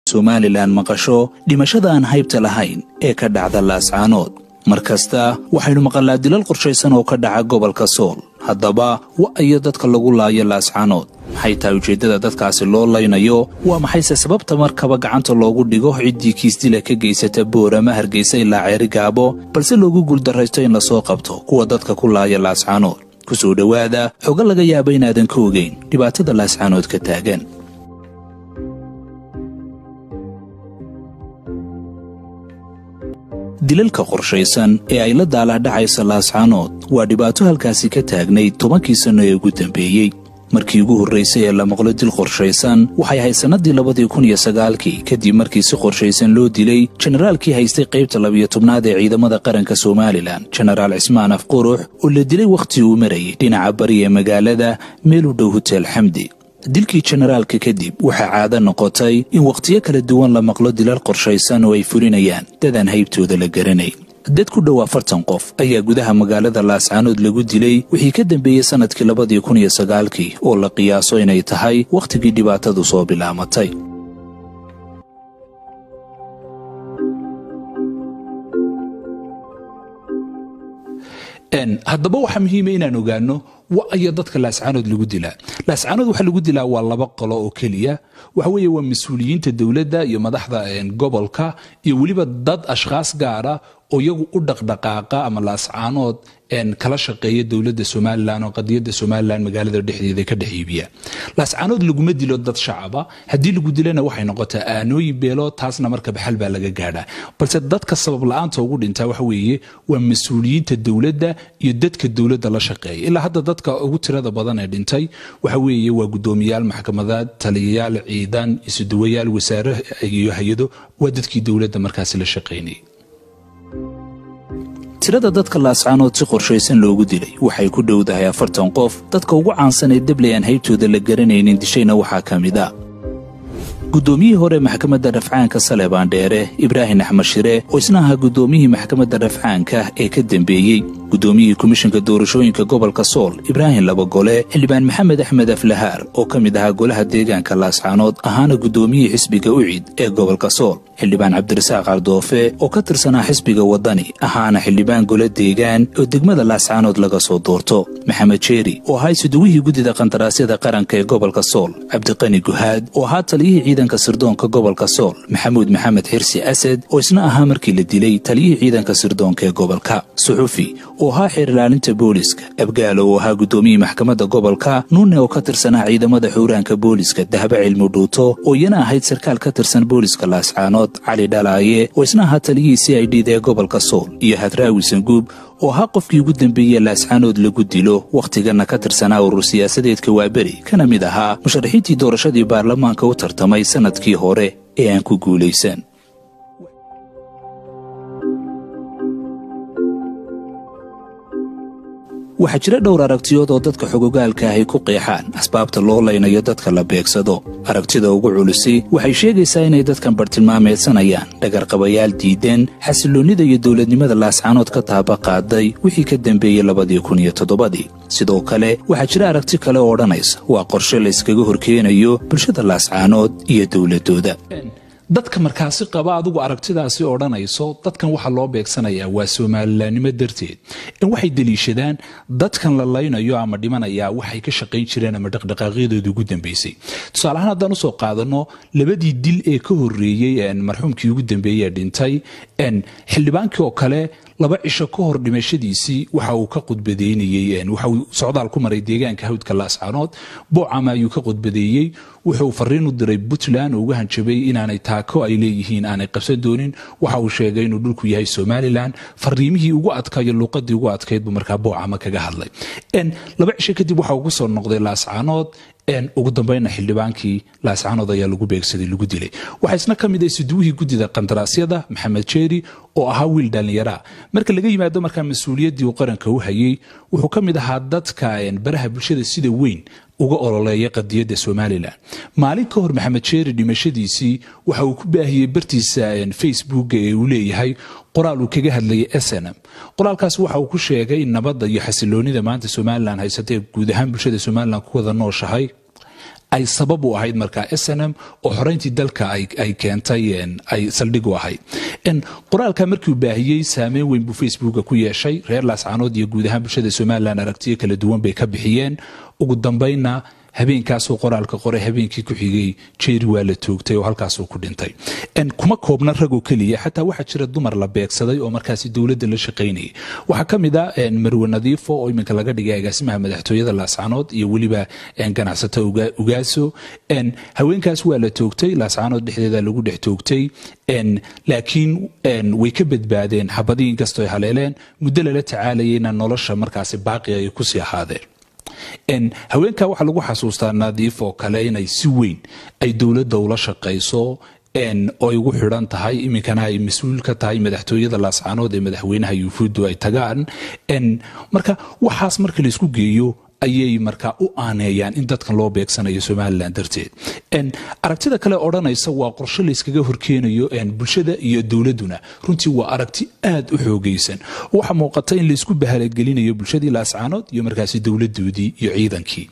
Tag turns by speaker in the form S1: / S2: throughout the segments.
S1: somalilan maqasho dhimashada aan haybta lahayn ee ka dhacda laascaanood mar kasta waxaynu maqalnaa dilal qorshaysan oo ka dhaca gobolka sool haddaba wa'ayo dadka lagu laayo laascaanood maxay tahay ujeeddada dadkaasi loo laynayo waa maxayse sababta markaba gacanta loogu dhigo ciddii kiisdila ka geysata boorama hargeysa ilaa ceeri gaabo balse loogu guuldarraysto in lasoo qabto kuwa dadka ku laaya laascaanood ku soo dhowaada xogo laga yaaba inaadan ka ogeyn dhibaatada laascaanood ka taagan dilalka qorshaysan ee ay la daalahdhacaysa laascaanood waa dhibaato halkaasi ka taagnayd tobankii sanno ee ugu dambeeyey markii ugu horraysay ee la maqlo dil qorshaysan waxay ahayd sannadii labadii kun iyo sagaalkii kadib markii si qorshaysan loo dilay jenaraalkii haystay qaybta labiyo tobnaad ee ciidamada qaranka somalilan jenaraal cismaan af qurux oo la dilay wakhtii uu marayay dhinaca bari ee magaalada meel u dhow hotel xamdi dilkii jenaraalka kadib waxaa caado noqotay in wakhtiyo kala duwan la maqlo dilal qorshaysan oo ay fulinayaan dadaan haybtooda la garanayn dad ku dhow afartan qof ayaa gudaha magaalada laascaanood lagu dilay wixii ka dambeeyey sannadkii labadii kun iyo sagaalkii oo la qiyaaso inay tahay wakhtigii dhibaatadu soo bilaamatay haddaba waxaa muhiima inaan ogaano wa'ayo dadka laascaanood lagu dilaa laascaanood waxaa lagu dilaa waa laba qolo oo keliya waxa weeye waa mas-uuliyiinta dowladda iyo madaxda gobolka iyo weliba dad ashkhaas gaara oo iyagu u dhaqdhaqaaqa ama laascaanood kala shaqeeya dowladda somalilan oo qadiyadda somalilan magaalada dhexdeeda ka dhex iibiya laascaanood laguma dilo dad shacaba haddii lagu dilana waxay noqotaa aanooyin beelo taasna marka baxal baa laga gaadhaa balse dadka sabab la-aanta ugu dhintaa waxa weeye waa mas-uuliyiinta dowladda iyo dadka dowladda la shaqeeya ilaa hadda dadka ugu tirada badan ee dhintay waxa weeye waa guddoomiyaal maxkamadaad taliyayaal ciidan isuduwayaal wasaare iyo hay-ado waa dadkii dowladda markaasi la shaqaynayay tirada dadka laascaanood si qorshaysan loogu dilay waxay ku dhowdahay afartan qof dadka ugu caansan ee debley aan haybtooda la garanaynin dishayna waxaa ka mid a guddoomiyihii hore maxkamadda rafcaanka salebaan dheere ibraahim axmed shire oo isna ahaa guddoomiyihii maxkamadda rafcaanka ee ka dembeeyey guddoomiyihii komishinka doorashooyinka gobolka sool ibraahim labagole xildhibaan maxamed axmed aflahaar oo ka mid ahaa golaha deegaanka laascaanood ahaana guddoomiyihii xisbiga ucid ee gobolka sool xildhibaan cabdirasaaq cardoofe oo ka tirsanaa xisbiga waddani ahaana xildhibaan gole deegaan oo degmada laascaanood laga soo doorto maxamed jeeri oo ahaa isuduwihii guddida qandaraasyada qaranka ee gobolka sool cabdiqani guhaad oo ahaa taliyihii ciidanka sirdoonka gobolka sool maxamuud maxamed xirsi asad oo isna ahaa markii la dilay taliyihii ciidanka sirdoonka ee gobolka suxufi oo ahaa xeer ilaalinta booliska abgaalo oo ahaa guddoomiyii maxkamadda gobolka nuune oo ka tirsanaa ciidamada xuuraanka booliska dahba cilmi dhuuto oo iyana ahayd sarkaal ka tirsan booliska laascaanood cali dhalaaye oo isna ahaa taliyihii c i d da ee gobolka sool iyo hadraawi sanguub oo ahaa qofkii ugu dembeeyey laascaanood lagu dilo wakhtigana ka tirsanaa urur siyaasadeedka waaberi kana mid ahaa musharaxiintii doorashadii baarlamaanka u tartamay sannadkii hore ee aan ku guulaysan waxaa jira dhowr aragtiyood oo dadka xogogaalka ahy ku qeexaan asbaabta loo laynayo dadka la beegsado aragtida ugu culisi waxay sheegaysaa inay dadkan bartilmaameedsanayaan dhagarqabayaal diideen xasiloonnida iyo dowladnimada laascaanood ka taaba qaaday wixii ka dambeeyey labadii kun iyo toddobadii sidoo kale waxaa jira aragti kale oo odhanaysa waa qorshe layskaga horkeenayo bulshada laascaanood iyo dowladdooda dadka markaasi qaba adigu aragtidaasi odhanayso dadkan waxaa loo beegsanayaa waa soomalilaannimo darteed in waxay deliishadaan dadkan la laynayo ama dhimanayaa waxay ka shaqayn jireen ama dhaqdhaqaaqyadooda ugu dambeysay tusaaleahaan haddaan usoo qaadano labadii dil ee ka horeeyey marxuumkii ugu dambeeyey ee dhintay xildhibaankii oo kale laba cisho ka hor dhimashadiisii waxa uu ka qudbadeynayey waxa uu socdaal ku maray deegaanka hawdka laascaanood boocama ayuu ka qudbadeeyey wuxuu fariin u diray puntland oo uga hanjabay inaanay taako ay leeyihiin aanay qabsan doonin waxa uu sheegay inuu dhulku yahay somalilan fariimihii ugu adkaayo luuqadii ugu adkayd buu markaa boocama kaga hadlay laba cisho kadib waxa uu ku soo noqday laascaanood ugu dambayna xildhibaankii laascaanood ayaa lagu beegsaday lagu dilay waxaa isna ka mid ah isuduwihii guddida qandaraasyada maxamed jeeri oo ahaa wiil dhallinyaraa marka laga yimaado markaa mas-uuliyaddii uu qaranka u hayey wuxuu ka mid ahaa dadka baraha bulshada sida weyn uga ololeeya qadiyadda somalilan maalin ka hor maxamed jeeri dhimashadiisii waxa uu ku baahiyey bartiisa facebooka ee uu leeyahay qoraal uu kaga hadlayay snm qoraalkaas waxa uu ku sheegay nabadda iyo xasiloonida maanta somalilan haysatee guud ahaan bulshada somalilan ku wada nooshahay ay sabab u ahayd markaa s n m oo xoreyntii dalka ay keentay ay saldhig u ahayd qoraalka markiu baahiyey saameyn weyn buu facebooka ku yeeshay reer laascaanood iyo guud ahaan bulshada somalilan aragtiyo kala duwan bay ka bixiyeen ugu dambaynna habeenkaasuu qoraalka qoray habeenkii ku xigay jeeri waa la toogtay oo halkaasuu ku dhintay kuma koobna ragoo keliya xataa waxaa jira dumar la beegsaday oo markaasi dowladda la shaqaynayay waxaa ka mid a marwe nadiifo oo iminka laga dhigay agaasimaha madaxtooyada laascaanood iyo weliba ganacsato ugaaso haweenkaas waa la toogtay laascaanood dhexdeeda lagu dhex toogtay laakiin way ka badbaadeen xabadii inkastoo ay haleeleen muddo lala tacaalayayna nolosha markaasi baaqi ay kusii ahaadeen haweenka waxaa lagu xasuustaa nadiif oo kale inay si weyn ay dowladda ula shaqayso oo ay ugu xidhan tahay iminkana ay mas-uul ka tahay madaxtooyada laascaanood ee madaxweynaha yuufuuddu ay tagaan marka waxaas marka laysku geeyo ayay markaa u aaneeyaan in dadkan loo beegsanayo somalilan darteed aragtida kale odhanaysa waa qorshe layskaga horkeenayo bulshada iyo dowladuna runtii waa aragti aad u xoogaysan waxaa muuqata in laysku bahalagelinayo bulshadii laascaanood iyo markaasi dowladoodii iyo ciidankii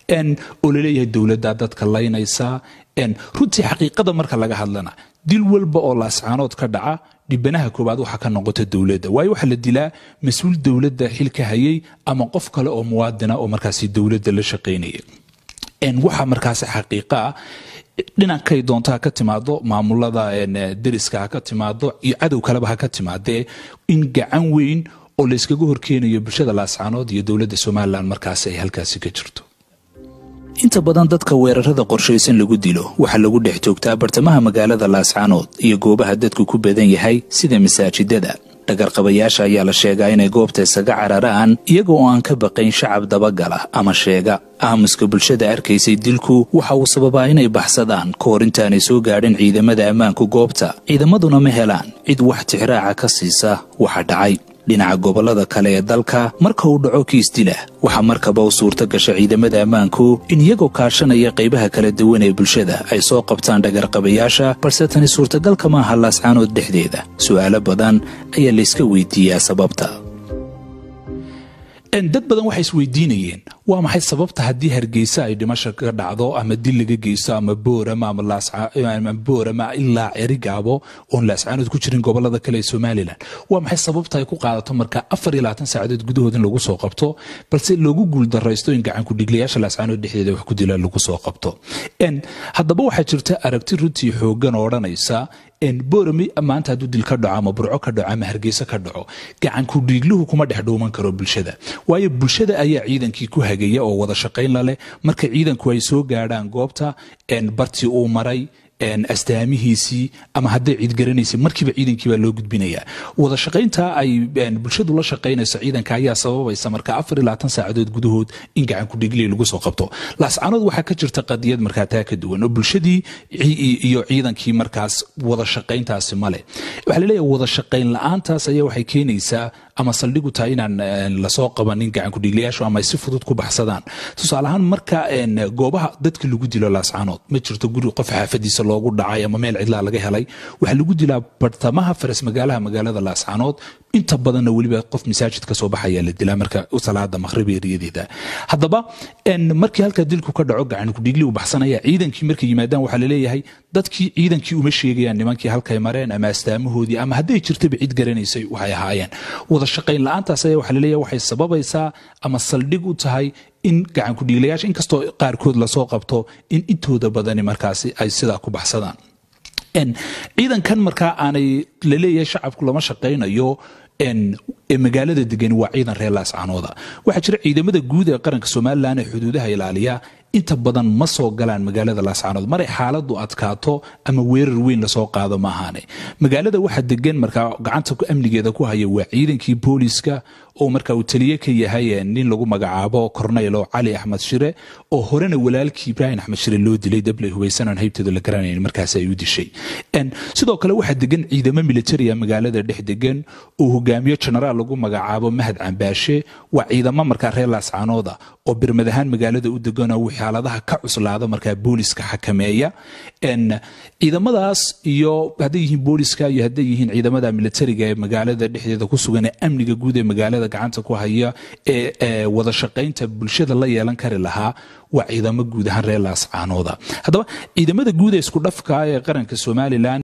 S1: oo laleeyahay dowladda dadka laynaysa runtii xaqiiqada marka laga hadlana dil walba oo laascaanood ka dhaca dhibanaha koobaad waxaa ka noqota dowladda waayo waxaa la dilaa mas-uul dowladda xil ka hayay ama qof kale oo muwaadina oo markaasi dowladda la shaqaynaya waxaa markaasi xaqiiqa ah dhinankay doonto ha ka timaado maamulada deriska ha ka timaado iyo cadow kaleba ha ka timaadee in gacan weyn oo layskaga horkeenayo bulshada laascaanood iyo dowladda somalilan markaasi ay halkaasi ka jirto inta badan dadka weerarada qorshaysan lagu dilo waxaa lagu dhex joogtaa bartamaha magaalada laascaanood iyo goobaha dadku ku badan yahay sida masaajidada dhagarqabayaasha ayaa la sheegaa inay goobta isaga cararaan iyaga oo aan ka baqayn shacab dabagala ama sheega aamuska bulshada arkaysay dilku waxa uu sababaa inay baxsadaan ka hor intaanay soo gaadhin ciidamada ammaanku goobta ciidamaduna ma helaan cid wax tixraaca ka siisa waxa dhacay dhinaca gobollada kale ee dalka marka uu dhaco kiis dila waxaa markaba u suurto gasha ciidamada ammaanku in iyagoo kaashanaya qaybaha kala duwan ee bulshada ay soo qabtaan dhagarqabayaasha balse tani suurtagalka maaha laascaanood dhexdeeda su'aalo badan ayaa layska weydiiyaa sababta dad badan waxay isweydiinayeen waa maxay sababta haddii hargeysa ay dhimasho ka dhacdo ama dil laga geysto ama boorama ama boorama ilaa cerigaabo oon laascaanood ku jirin gobolada kale ee somalilan waa maxay sababta ay ku qaadato marka afar iyo labaatan saacadood gudahood in lagu soo qabto balse loogu guuldaraysto in gacan kudhigliyaasha laascaanood dhexdeeda wax ku dila lagu soo qabto haddaba waxaa jirta aragti runtii xoogan oo odhanaysa boorami maanta hadduu dil ka dhaco ama burco ka dhaco ama hargeysa ka dhaco gacanku dhiigluhu kuma dhex dhuuman karo bulshada waayo bulshada ayaa ciidankii ku hagaya oo wada shaqayn laleh marka ciidanku ay soo gaadhaan goobta bartii uu maray astaamihiisii ama hadday ciid garanaysay markiiba ciidankii baa loo gudbinayaa wada shaqaynta ay bulshadu la shaqaynayso ciidanka ayaa sababaysa marka afar iyo labaatan saacadood gudahood in gacan kudhigley lagu soo qabto laascaanood waxaa ka jirta qadiyad markaa taa ka duwan oo bulshadii iyo ciidankii markaas wada shaqayntaasi male waxaa laleeyahay wada shaqayn la-aantaas ayaa waxay keenaysaa ama saldhigu tahay inaan lasoo qabanin gacan kudhigliyaashu ama ay si fudud ku baxsadaan tusaale ahaan marka goobaha dadka lagu dilo laascaanood ma jirto guri qof xaafadiisa loogu dhacay ama meel cidlaa laga helay waxaa lagu dilaa bartamaha faras magaalaha magaalada laascaanood inta badanna weliba qof masaajid ka soo baxayaa la dilaa marka salaada maqhrib eriyadeeda haddaba markii halkaa dilku ka dhaco gacan kudhigli u baxsanaya ciidankii markay yimaadaan waxaa laleeyahay dadkii ciidankii uma sheegayaan nimankii halkay mareen ama astaamahoodii ama hadday jirtaba cid garanaysay waxay ahaayeen wada shaqayn la-aantaas ayaa waxaa laleeyahay waxay sababaysaa ama saldhig u tahay in gacan kudhiiglayaasha inkastoo qaarkood lasoo qabto in intooda badani markaasi ay sidaa ku baxsadaan ciidankan markaa aanay laleeyahay shacabku lama shaqaynayo ee magaalada degan waa ciidan reer laascaanooda waxaa jira ciidamada guud ee qaranka somalilan ee xuduudaha ilaaliya inta badan ma soo galaan magaalada laascaanood maray xaaladu adkaato ama weerar weyn lasoo qaado ma ahaane magaalada waxaa degan markaa gacanta amnigeeda ku haya waa ciidankii booliska oo markaa uu taliye ka yahay nin lagu magacaabo corneylo cali axmed shire oo horena walaalkii ibraahim axmed shire loo dilay dablay hubaysanan haybtooda la garanayn markaas ay u dishay sidoo kale waxaa degan ciidamo militaria magaalada dhex degan oo hogaamiyo genaraal lagu magacaabo mahad cambaashe waa ciidamo markaa reer laascaanooda oo birmad ahaan magaalada u deganoo xaaladaha ka cuslaada markaa booliska xakameeya ciidamadaas iyo hadday yihiin booliska iyo hadday yihiin ciidamada militariga ee magaalada dhexdeeda ku sugan ee amniga guud ee magaalada nabadgelyada gacanta ku haya ee wada shaqaynta bulshada la yeelan kari lahaa waa ciidamo guud ahaan reer laascaanooda haddaba ciidamada guud ee isku dhafka ee qaranka somalilan